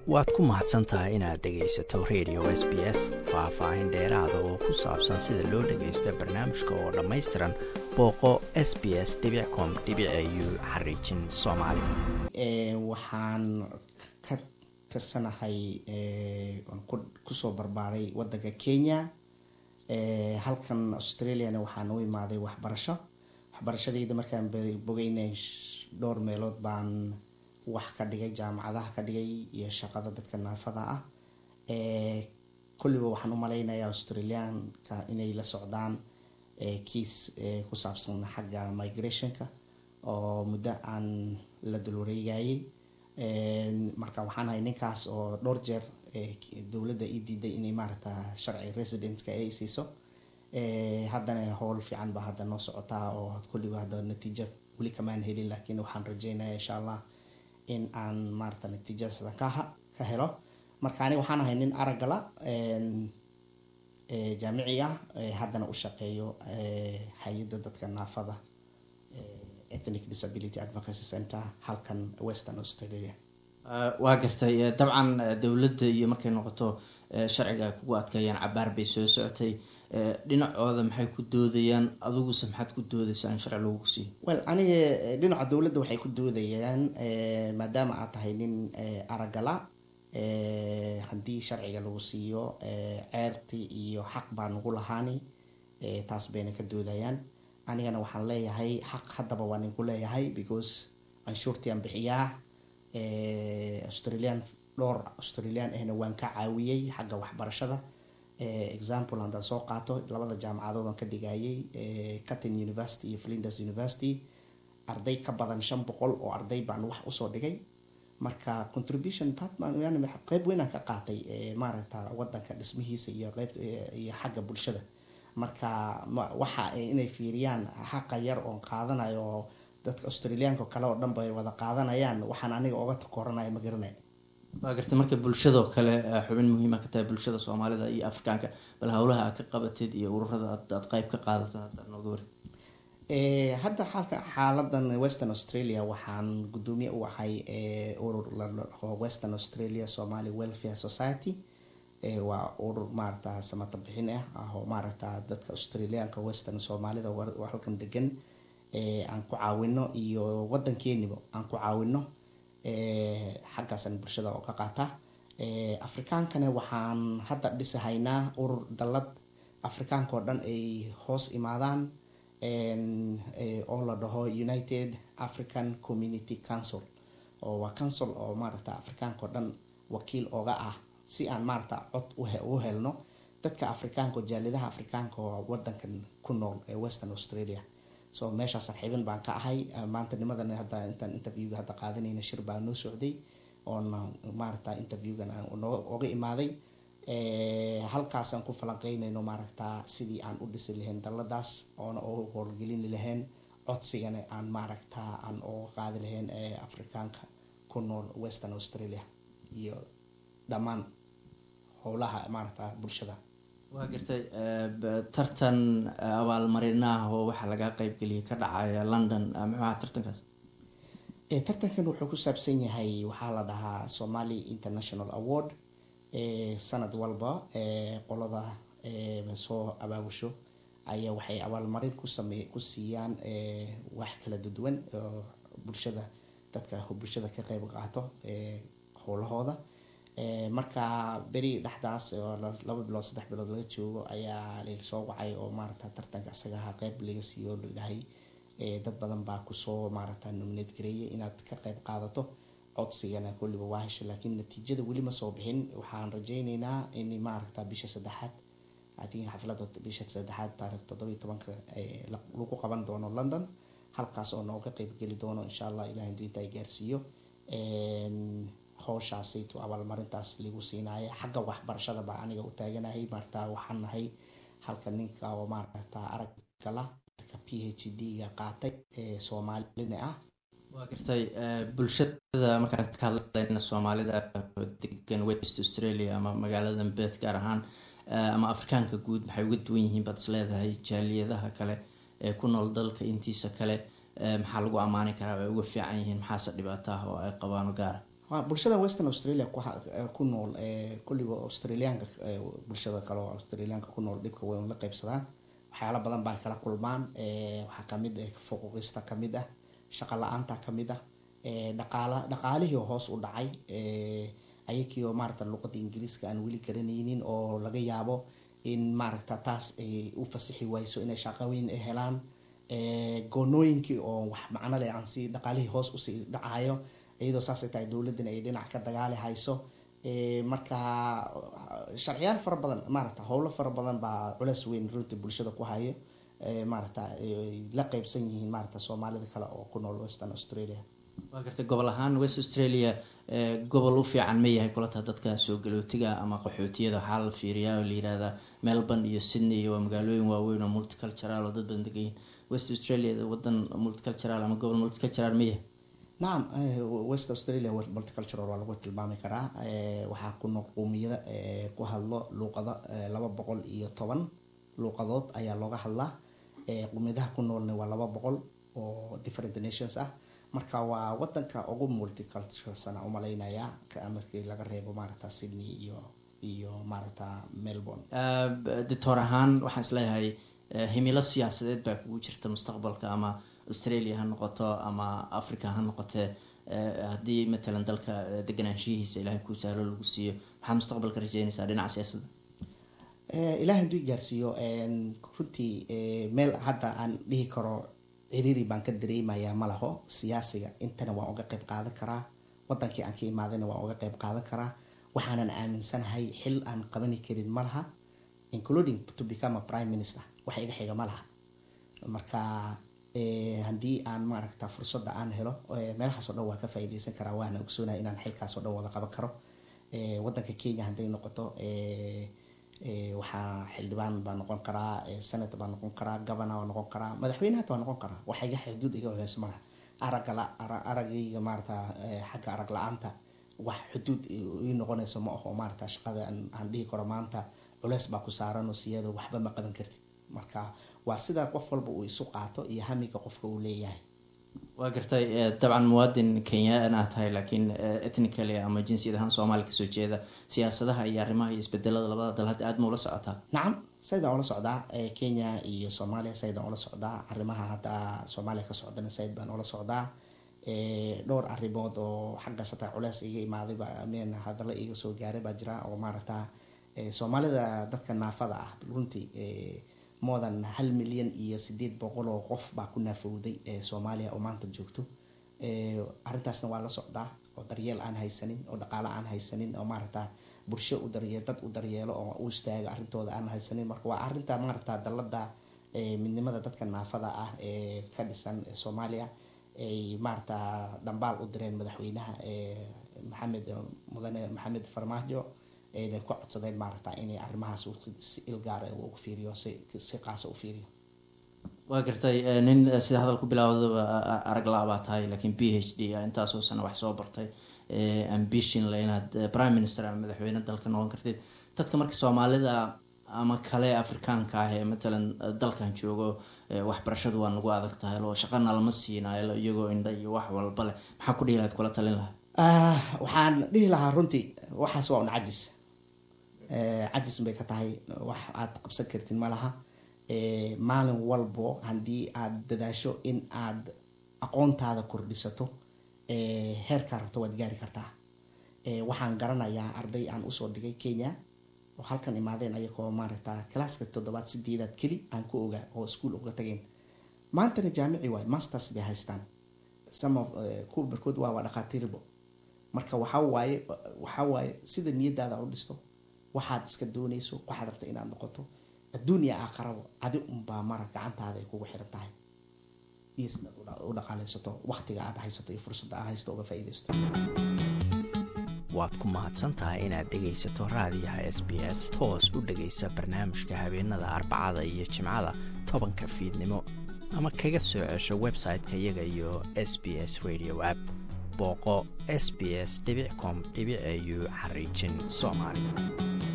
waad ku mahadsan tahay inaad dhegaysato radio s b s faah-faahin dheeraada oo ku saabsan sida loo dhagaysto barnaamijka oo dhammaystiran booqo s b s com u xariijin soomaali waxaan ka tirsanahay kusoo barbaaray wadanka kenya halkan australiana waxaan u imaaday waxbarasho waxbarashadeyda markaan bogeynay dhowr meelood baan wax ka dhigay jaamacadaha ka dhigay iyo shaqada dadka naafada ah kulliba waxaan u maleynayaa australianka inay la socdaan kiis ku saabsan xagga migrationka oo muddo aan la dulwareegayay marka waxaan ahay ninkaas oo dhowr jeer dowladda ii diiday inay maaragta sharci residentka ay siiso haddana howl fiican baa hadda noo socotaa oo kulliba hadda natiijo weli kamaan helin laakiin waxaan rajeynaya insha allah in aan maarata natiijadaasdan kaha ka helo marka ani waxaan ahay nin aragala jaamici ah haddana u shaqeeyo hay-adda dadka naafada ethnic disability advocacy center halkan western australia waa gartay dabcan dowladda iyo markay noqoto sharciga ay kugu adkeeyaan cabaar bay soo socotay dhinacooda maxay ku doodayaan adiguse maxaad ku doodaysaa in sharci lagu siiyo well aniga dhinaca dowladda waxay ku doodayaan maadaama aad tahay nin aragala haddii sharciga lagu siiyo ceerti iyo xaq baa nagu lahaani taas bayna ka doodayaan anigana waxaan leeyahay xaq haddaba waa ninku leeyahay because anshuurtiaan bixiyaa australian dhowr australian ahna waan ka caawiyey xagga waxbarashada example haddaan soo qaato labada jaamacadoodan ka dhigayay catin university iyo flinders university arday ka badan shan boqol oo arday baan wax usoo dhigay marka contribution partman qeyb weynaan ka qaatay maaragta wadanka dhismihiisa iyo qeyb iyo xagga bulshada marka waxa inay fiiriyaan xaqa yar oon qaadanayo oo dadka australiaanka kale oo dhan bay wada qaadanayaan waxaan aniga oga takoranaya ma garanay waa gartay marka bulshadoo kale xubin muhiima ka tahay bulshada soomaalida iyo afrikaanka bal howlaha aad ka qabatid iyo ururada aad qeyb ka qaadato hadda nooga warid hadda xaalka xaaladan western australia waxaan guddoomiye u ahay urur ladhaho western australia somaly welfare society waa urur maaragta samata bixin ah oo maaragta dadka australiaanka western soomaalida halkan degan aan ku caawino iyo wadankeeniba aan ku caawino xaggaasan bulshada oo ka qaata afrikaankana waxaan hadda dhisahaynaa urur dallad afrikaanka oo dhan ay hoos imaadaan oo la dhaho united african community council oo waa council oo maaragta afrikaanka oo dhan wakiil ooga ah si aan maaragta cod u helno dadka afrikaanka oo jaaliyadaha afrikaanka oo wadankan ku nool ee western australia so meeshaa sarxiibin baan ka ahay maanta nimadan hadda intaan interviewga hadda qaadanayna shir baa noo socday oona maaragta interviewgan oga imaaday halkaasaan ku falanqeynayno maaragta sidii aan u dhisi lahayn dalladaas oona oo howlgelini lahayn codsigana aan maaragta aan oga qaadi lahayn afrikaanka ku nool western australia iyo dhammaan howlaha maaragta bulshada waa gartay tartan abaalmarinaah oo waxaa laga qeybgeliyay ka dhacaya london muxuaha tartankaas tartankan wuxuu ku saabsan yahay waxaa la dhahaa somali international award sanad walba qolada soo abaabusho ayaa waxay abaalmarin kusame ku siiyaan wax kala duwan bulshada dadka bulshada ka qeyb qaato howlahooda marka beri dhexdaas oo laba bilood saddex bilood laga joogo ayaa lasoo wacay oo maaragta tartanka isagaha qeyb laga siiyo ladhahay dad badan baa kusoo maaragta nominate gareeyay inaad ka qeyb qaadato codsigana kulliba waa hesho laakiin natiijada weli ma soo bixin waxaan rajeyneynaa in maaragta bisha saddexaad atin xaflada bisha saddexaad taarikh toddoba iyo tobanka lagu qaban doono london halkaas oo nooga qeybgeli doono insha allah ilahay diinta ay gaarsiiyo howshaasayto abaalmarintaas lagu siinaya xagga waxbarashada baa aniga u taaganahay maarata waxaan nahay halka ninka oo maaragta araggala p h d ga qaatay soomaalina ah waa gartay bulshada markaan ka hadlayna soomaalida degan west australia ama magaalada beet gaar ahaan ama afrikaanka guud maxay uga duwan yihiin baad is leedahay jaaliyadaha kale ee ku nool dalka intiisa kale maxaa lagu ammaani karaa ay uga fiican yihiin maxaase dhibaato ah oo ay qabaan gaara bulshada western australia ku nool kulliba australiaanka bulshada kale oo australiaanka ku nool dhibka way la qeybsadaan waxyaala badan baa kala kulmaan waxaa kamid ah fuquuqista kamid ah shaqa la-aanta kamid ah dhaqaala dhaqaalihii hoos u dhacay ayakiioo maarata luqada ingiriiska aan weli garanaynin oo laga yaabo in maaragta taas ay u fasixi wayso inay shaqaweyn ay helaan goonooyinkii oo wax macno leh aan si dhaqaalihii hoos usii dhacayo iyadoo saasay tahay dowladdan ay dhinac ka dagaali hayso marka sharciyaal fara badan maarata howlo fara badan baa culeys weyn runtii bulshada ku hayo maarata la qeybsan yihiin maarata soomaalida kale oo ku nool western australia waa gartay gobol ahaan west australia gobol u fiican ma yahay kulata dadka soo galootiga ama qaxootiyada waxaa la fiiriyaa oo la yirahdaa melbourne iyo sydney waa magaalooyin waaweyn oo multicultural oo dad badan degayiin west australia wadan multicultural ama gobol multicultural ma yahay nacam west australia multicultural waa lagu tilmaami karaa waxaa ku nool qowmiyada ku hadlo luuqado laba boqol iyo toban luuqadood ayaa looga hadlaa qowmiyadaha ku noolna waa laba boqol oo different nations ah marka waa wadanka ugu multiculturalsana umalaynayaa markii laga reebo maaragta sydney iyo iyo maaragta melbourne doctor ahaan waxaan isleeyahay himilo siyaasadeed baa kugu jirta mustaqbalka ama australia ha noqoto ama africa ha noqotee haddii matalan dalka deganaanshihiisa ilaahay kuu sahlo lagu siiyo maxaa mustaqbalka rajeynaysaa dhinaca siyaasadda ilahay haduu gaarsiiyo runtii meel hadda aan dhihi karo ciriiri baan ka dareemayaa malaho siyaasiga intana waan uga qeyb qaadan karaa wadankii aan ka imaadayna waan uga qeyb qaadan karaa waxaanan aaminsanahay xil aan qabani karin malaha including to become a prime minister wax iga xiga malaha marka haddii aan maaragta fursadda aan helo meelahaas o dhan waa ka faa-ideysan karaa waana ogsoonaya inaan xilkaas o dhan wada qaban karo wadanka kenya hadday noqoto waxaa xildhibaan baa noqon karaa senate baa noqon karaa governor baa noqon karaa madaxweyne hata waa noqon karaa wax iga xuduud iga horeys malaha aragala aragayga maarata xagga arag la-aanta wax xuduud ii noqonayso ma aho maarata shaqada aan dhihi karo maanta culeys baa ku saaran oo siyado waxba ma qaban kartid marka waa sida qof walba uu isu qaato iyo hamiga qofka uu leeyahay waa gartay dabcan muwaadin kenyaan ah tahay laakiin ethnically ama jinsiyad ahaan soomaaliya kasoo jeeda siyaasadaha iyo arrimaha iyo isbedelada labada dal hadda aada ma ula socotaa nacam saydaan ula socdaa kenya iyo soomaaliya saydaan ula socdaa arrimaha hadda soomaaliya ka socdana sayd baan ula socdaa dhowr arrimood oo xaggaas hataa culeys iga imaadayba mn hadalla iga soo gaaray baa jira oo maaragta soomaalida dadka naafada ah runtii moodan hal milyan iyo sideed boqol oo qof baa ku naafowday soomaaliya oo maanta joogto arrintaasna waa la socdaa oo daryeel aan haysanin oo dhaqaale aan haysanin oo maaragta bulsho u daryeel dad u daryeelo oo u istaaga arrintooda aan haysanin marka waa arrinta maaragta dalada midnimada dadka naafada ah ee ka dhisan soomaaliya ay maaragta dhambaal u direen madaxweynaha maxamed mudane maxamed farmaajo ayna ku codsadeen maaragta inay arrimahaas si ilgaar ugu fiiriyo si qaasa u fiiriyo waa gartay nin sida hadal ku bilaawdaba arag la baa tahay laakiin b h d intaasoo sana wax soo bartay ambition le inaad prime minister ama madaxweyne dalka noqon kartid dadka marka soomaalida ama kale afrikaanka ah ee matalan dalkan joogo waxbarashadu waa nagu adag tahay oo shaqana lama siinayo iyagoo indha iyo wax walba leh maxaa ku dhihi lahayd kula talin lahaa waxaan dhihi lahaa runtii waxaas waa un cajis cajis bay ka tahay wax aad qabsan kartid ma laha maalin walbo haddii aad dadaasho in aad aqoontaada kordhisato heerkaa rabto waad gaari kartaa waxaan garanayaa arday aan usoo dhigay kenya oo halkan imaadeen ayagoo maaragta classka toddobaad sideedaad keli aan ku ogaa oo ischool uga tageen maantana jaamici waay masters bay haystaan some of kuwa barkood waa waa dhakhaatiirbo marka waxaa waaye waxaa waaye sida niyadaada u dhisto waxaad iska doonayso waxaad rabta inaad noqoto adduuniya aakharabo adi unbaa mara gacantaada ay kugu xiran tahay iyo sidaad u dhaqaaleysato waqtiga aad haysato iyo fursadda aad haysato uga faa-ideysato waad ku mahadsantahay inaad dhegaysato raadiyaha s b s toos u dhegaysa barnaamijka habeenada arbacada iyo jimcada tobanka fiidnimo ama kaga soo cesho website-ka iyaga iyo s b s radio app booqo s b s com au xariijin soomaali